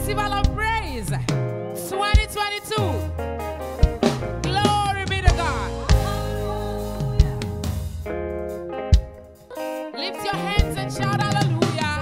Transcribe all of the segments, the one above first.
Festival of Praise 2022. Glory be to God. Lift your hands and shout hallelujah.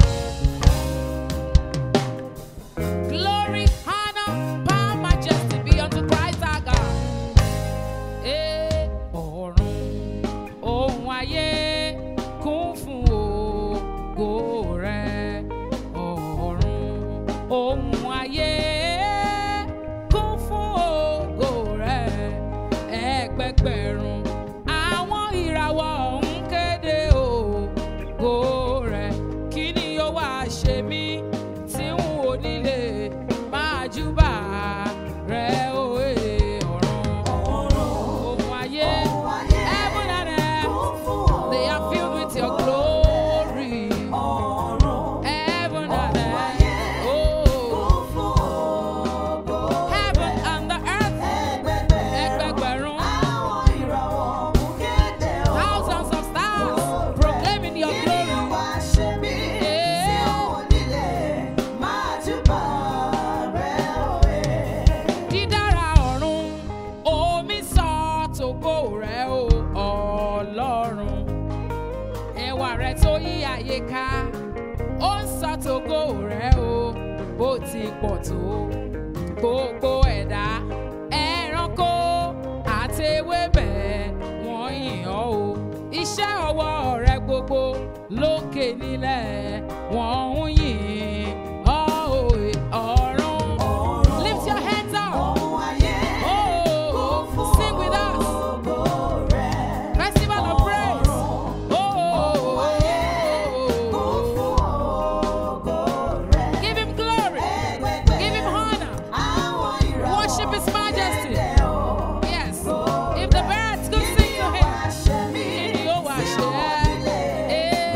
Glory, honor, power, majesty be unto Christ our God. Eh, ọ̀run, ohun ayé kún fún ògo rẹ̀. Ọ̀run, ohun ayé kún fún ògo rẹ̀. Ẹgbẹgbẹ̀rún àwọn ìràwọ̀ ń kéde ògo rẹ̀. Kí ni ó wá ṣe mí tí n ò nílé máa júbà rẹ̀ òye ọ̀run? Ohun ayé, heaven and earth, they are filled with your glory. Heaven and earth, oh, heaven and the earth, ẹgbẹgbẹ̀rún, thousands of stars proclaiming your glory. dídára ọ̀run omi sọ tògo rẹ̀ o ọlọ́run ẹwà rẹ̀ tó yí ayé ká ó ń sọ tògo rẹ̀ o bó ti pọ̀ tó gbogbo ẹ̀dá ẹranko àti ewébẹ̀ wọ́n yìn ọ́ o iṣẹ́ ọwọ́ rẹ̀ gbogbo lókè nílẹ̀ wọ́n ń yìn ọ́ òye ọ̀run. Lift your hands up. Oh, sing with us. Festival of praise. Oh, give him glory. Give him honor. Worship his majesty. Yes. If the birds could sing to him, kí ni ó wá ṣe? Eh.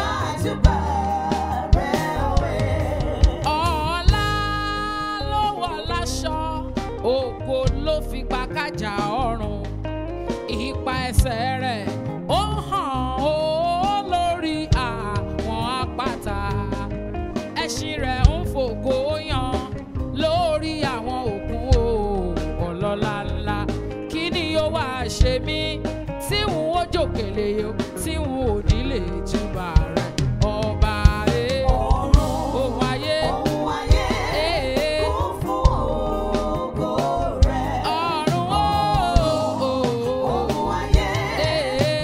Ọlá ló wọ̀ láṣọ, ògo ló fi pa kájà ọrùn. Ipa ẹsẹ̀ rẹ̀ ó hàn ó lórí àwọn àpáta. Ẹṣin rẹ̀ ń fògo yan lórí àwọn òkun o ọlọ́lá ńlá. Kí ni ó wá ṣe mí tí n ó jòkèlè o tí n ò ní lè júbà rẹ̀ ọba rẹ̀ ohun ayé. eh, ọ̀run o, eh,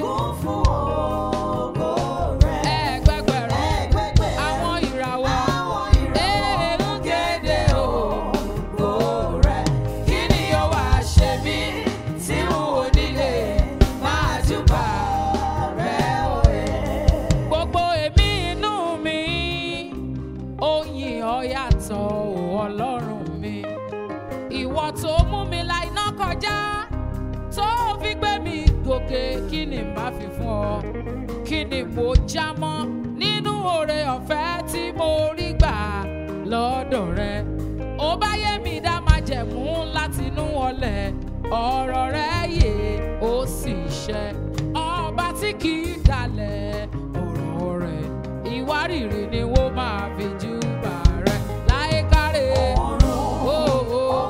ẹgbẹgbẹ̀rún àwọn ìràwọ̀ èèrú kéde ògo rẹ̀. Kí ni ó wá ṣe mí tí n ò nílé máa júbà rẹ̀ òye? Gbogbo èmi inú mi ó yìn ọ́ yàtọ̀ o Ọlọ́run mi. Ìwọ tó mú mi la iná kọjá tó fi gbé mi gòkè kí ni n bá fi fún ọ kí ni mo já mọ́ nínú oore ọ̀fẹ́ tí mo rí gbà lọ́dọ̀ rẹ ó bá yé mi dá máa jẹ̀mú látinú ọlẹ̀ ọ̀rọ̀ rẹ yé ó sì ṣẹ ọba tí kì í dalẹ̀ ọ̀rọ̀ rẹ̀ ìwárìrì ni wọ́n máa fi júbà rẹ láyé káre. Oh, oh.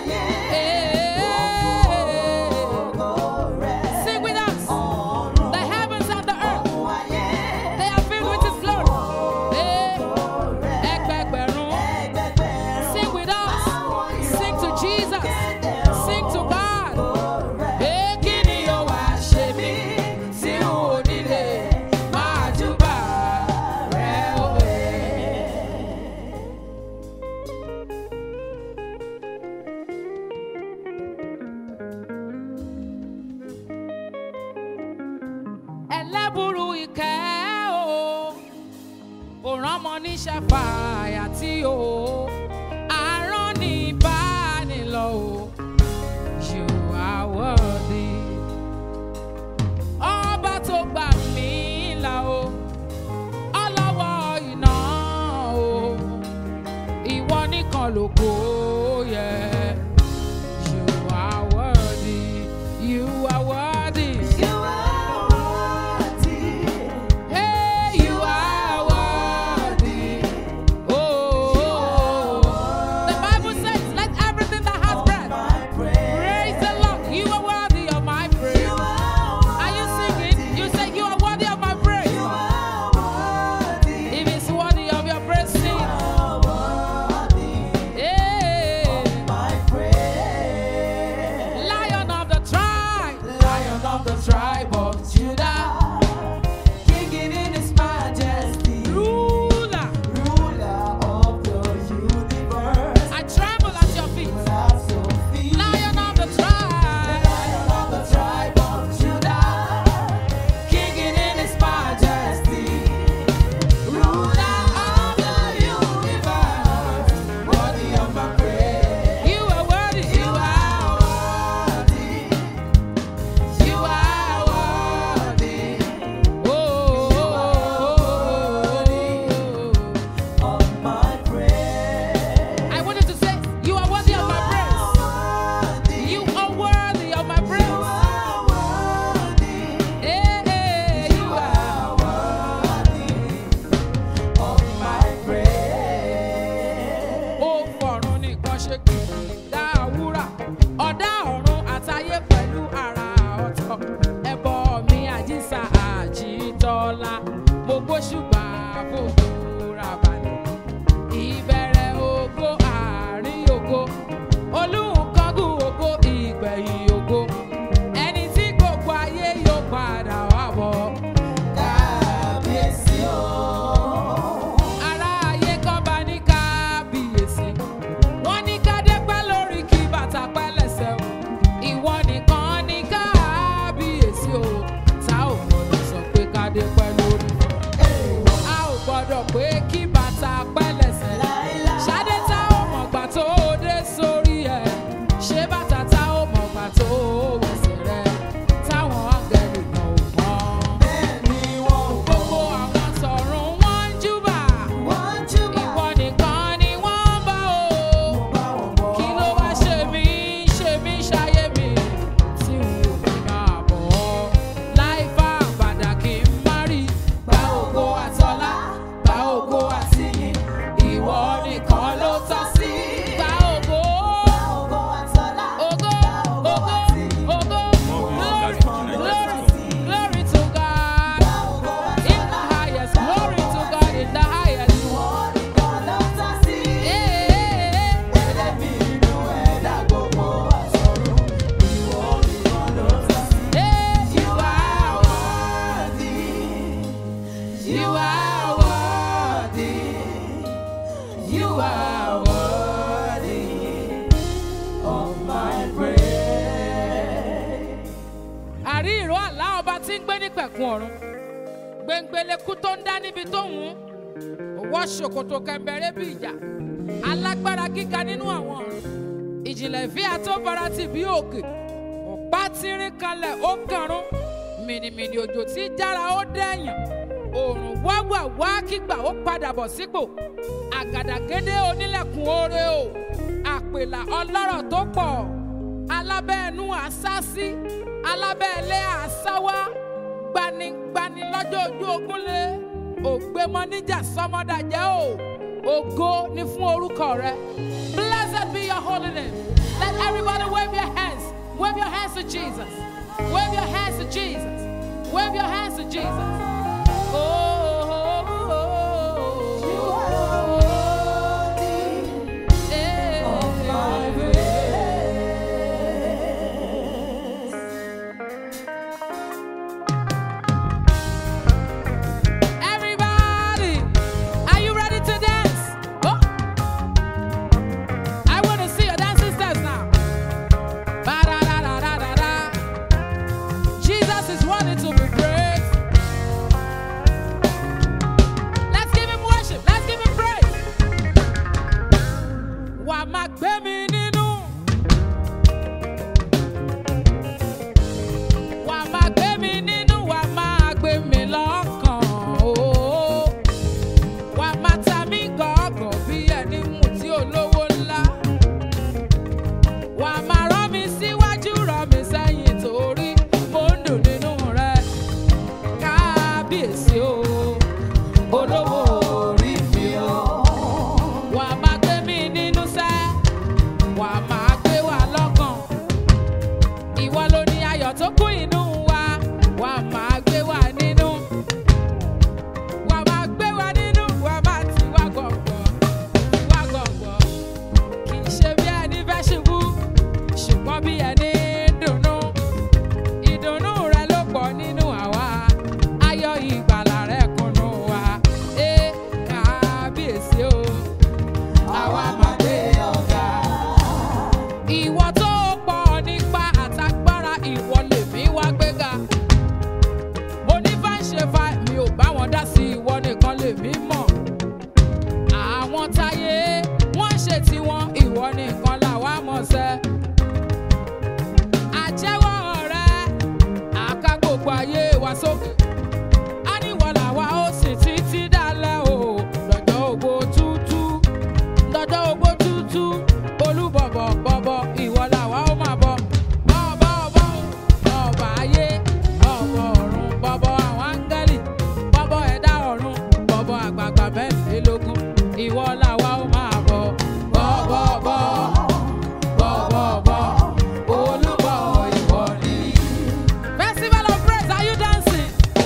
Sing with us. The heavens and the earth, they are filled with His glory. Eh, ẹgbẹgbẹ̀rún. Sing with us. Sing to Jesus. Sing to God. Eh, kí ni ó wá ṣe mí tí n ò nílé máa júbà rẹ̀ òwe? ẹlẹ́bùrú ìkẹ́ o òràn ọmọ níṣẹ́ fàyà tí o àárọ̀ ní ìbánilọ o you are worthy ọba tó gbà mí là o ọlọ́wọ́ iná o ìwọ nìkan lógo yẹ. You are worthy, you are worthy. Hey, you are worthy. Oh, ọba tí ń gbé ní pẹ̀kun ọ̀run gbẹ̀ngbẹ̀lẹ̀kú tó ń dá níbi tó ń wù ú wọ́ ṣòkòtò kẹ̀mbẹ̀rẹ̀ bí ìjà alágbára gíga nínú àwọn ọ̀run ìjìnlẹ̀ ìfẹ́ àtọ́bara ti bí òkè ọ̀pá tírín kalẹ̀ ó kàrún mìnìmìnì òjò tí jára ó dẹ̀yàn òòrùn wáwà wá kígbà ó padà bọ̀ sípò àgàdàgédé onílẹ̀kùn oore o àpèlà ọlọ́rọ̀ tó pọ̀ alábẹ́ẹ̀nú àsásí alábẹ́ẹ̀lé àsáwá gbanigbani lọ́jọ́ ojú ogúnlé ògbémọ níjà sọmọdàjẹ́ o ògo ni fún orúkọ rẹ blessed be your holy name let everybody wave your hands wave your hands to jesus wave your hands to jesus wave your hands to jesus. Oh, oh, oh, oh. Eh, Everybody, are you ready to dance? Oh. I want to see your dancing steps now. Ba-da-da-da-da-da-da. Jesus is worthy to be praised. Let's give him worship. Let's give him praise. Wà á máa gbé mi nínú. Wà á máa gbé mi nínú. Wà á máa gbé mi lọ́kàn. Oh wà á máa ta mí gọ̀ọ́gọ̀ bí ẹni mú tí olówó ńlá. wà á máa rán mi síwájú rán mi sẹ́yìn torí mo ń dùn nínú rẹ̀. kábíyèsí o olówó orí mi o. wà á máa gbé mi nínú sẹ́ wà á máa gbé wa lọ́kàn. ìwọ ló ní ayọ̀ tó kún inú wa wà á máa gbé wa nínú wà máa gbé wa nínú wà máa tì wá gọ̀ǹgọ̀ tì wá gọ̀ǹgọ̀ kì í ṣe bí ẹni fẹ́ ṣubú ṣùgbọ́n bí ẹni ń dùnnú ìdùnnú rẹ ló pọ̀ nínú àwa ayọ̀ ìgbàlà rẹ kúnnú wa ẹ kábíyèsí o àwa máa gbé ọ̀gá ìwọ tó pọ̀ nípa àtagbára ìwọ lèmi wá gbéga mo ní bá ń ṣe fa mi ò bá wọn dá sí ìwọ nìkan lèmi mọ̀ àwọn táyé wọ́n ṣe tiwọn ìwọ nìkan làwa mọ̀ sẹ́ àjẹwọ́ rẹ àká gbogbo ayé wa sókè á níwọ̀ làwa ó sì títí dálẹ̀ o lọ́jọ́ ògbó tútú lọ́jọ́ ògbó tútú olúbọ̀bọ̀ bọ̀bọ̀ ìwọ làwa ó máa bọ̀ bọ̀ bọ̀ bọ̀ ọba ayé ọ̀bọ̀ ọ̀run bọ̀bọ̀ àwọn áńgẹ́lì bọ̀bọ̀ ẹ̀dá ọ̀run bọ̀bọ̀ àgbààgbà mẹ́rìnlélógún ìwọ làwa ó máa bọ̀ bọ̀ bọ̀ bọ̀ bọ̀ bọ̀ bọ̀ olúbọ̀ ìwọ ni. Festival of praise, are you dancing?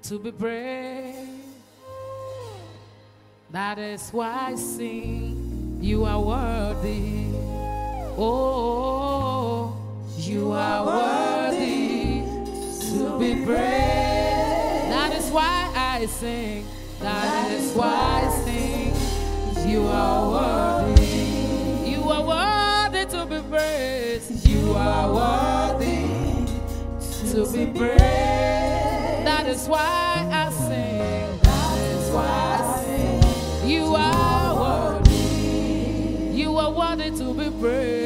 to be praised. That is why I sing, you are worthy. Oh, you are worthy to be praised. That is why I sing, that is why I sing, you are worthy. You are worthy to be praised. You are worthy to be praised. That is why I sing. That is why I sing. You are worthy. You are worthy to be praised.